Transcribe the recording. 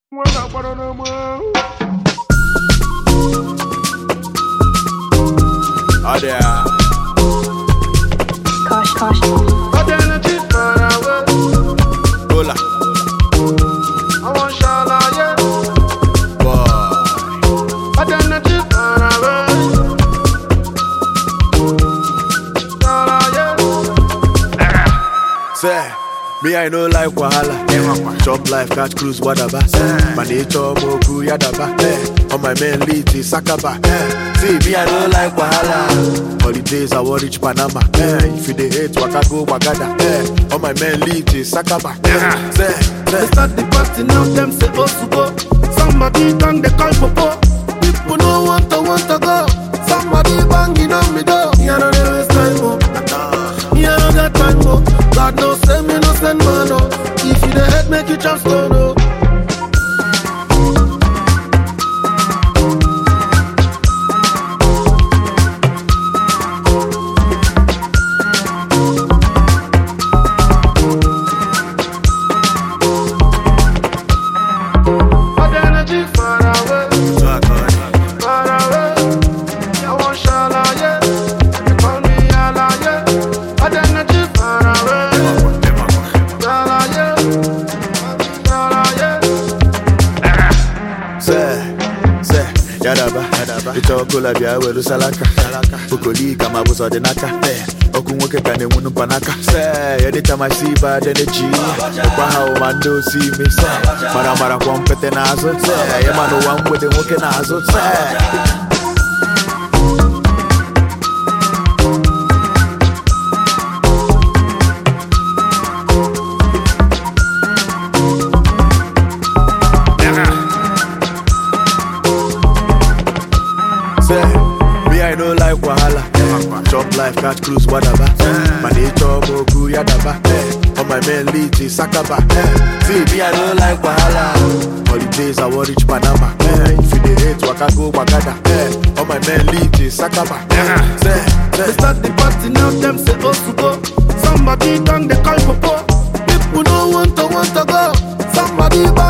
Adea. Kosh, kosh. Gola. Boy. Say, me I no like wahala. Chop life, catch cruise, whatever. My nature, moku, yadaba. Eh, On my main lead, is Sakaba. Eh, See, me I no like wahala. Holidays, I want reach Panama. Eh, If you dey hate, waka go, wagada. Eh, On my main lead, is Sakaba. Eh, Say, They say. start the party now, them say oh to go. Somebody done they call popo. People no want to want to go. Somebody banging on me door. Me I know they waste time, oh. Me I know that time, oh. God no send me no send man, oh. If you the head make you just stone, oh. Say, say, yadaba, yadaba. Ito kola bia weru salaka, salaka. Bukoli kama buso de naka. Eh, oku nwoke ka na-enwu mpanaka. Say, anytime I see bad energy, ọkwa ha ụma ndị osi ime. Say, mara mara kwa mpete n'azụ. Say, ịma n'ụwa mgbede nwoke n'azụ. Say, Say, me I no like wahala. Chop life, catch cruise, whatever. My nature, moku, yadaba. Eh, On my main lead, is Sakaba. Eh, See, me I no like wahala. Holidays, I want reach Panama. Eh, If you dey hate, waka go, wagada. Eh, On my main lead, is Sakaba. Eh, Say, They say. start the party now, them say oh to go. Somebody done they call popo. People no want to want to go. Somebody bang